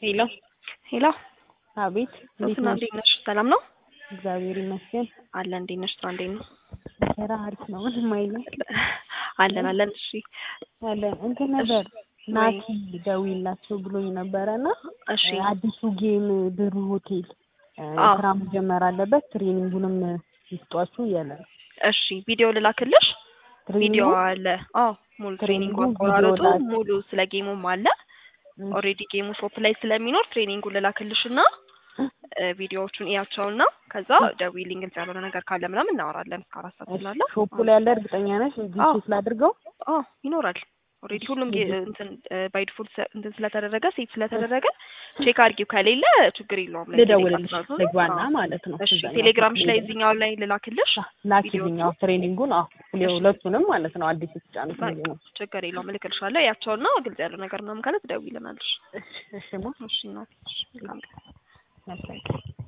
ሄሎ ሄሎ አቤት፣ እንዴት ሶስና ነሽ? እንዴት ነሽ? ሰላም ነው እግዚአብሔር ይመስገን። አለ። እንዴት ነሽ? ስራ እንዴት ነው? ስራ አሪፍ ነው። ምንም አይልም አለን አለን። እሺ አለን። እንትን ነበር ናቲ ደውይላቸው ብሎኝ ነበረ እና እሺ አዲሱ ጌም ብሩ ሆቴል እ አዎ። ስራ መጀመር አለበት ትሬኒንጉንም ይስጧችሁ እያለ ነው። እሺ ቪዲዮ ልላክልሽ። ቪዲዮ ትሬኒንጉ አለ። አዎ ሙሉ ትሬኒንጉ ትሬኒንጉ አቆራረጡ ቪዲዮ ላክ። ሙሉ ስለ ጌሙም አለ። እ ኦልሬዲ ጌሙ ሾፕ ላይ ስለሚኖር ትሬኒንጉ ልላክልሽና እ ቪዲዮዎቹን እያቸውና ከዛ ደውዪልኝ ግልጽ ያልሆነ ነገር ካለ ምናምን እናወራለን። እስከ አራት ሰዓት ስላለ ሾፑ ላይ ያለ እርግጠኛ ነሽ? እዚህ አዎ። ቼክ ላድርገው። አዎ ይኖራል። ኦልሬዲ ሁሉም ጌ- እንትን ባይ ዲፎልት እንትን ስለተደረገ ሴፍ ስለተደረገ ቼክ አድርጊው። ከሌለ ችግር የለውም። ላይ ልደውልልሽ ቴሌግራም ነው። ልግባና አዎ። ማለት ነው። እሺ እዛኛው ቴሌግራምሽ ላይ ቴሌግራም። እዚህኛው ላይ ልላክልሽ። ላኪልኝ። አዎ ትሬኒንጉን አዎ ሁለቱንም ማለት ነው። አዲስ የተጫኑት በቃ ነው። ችግር የለውም እልክልሻለሁ። ያቸውና ግልጽ ያለው ነገር ምናምን ካለ ትደውይልናለሽ። እሺ እሺ ማ እሺ እናቴ እሺ መልካም ቀን። መልካም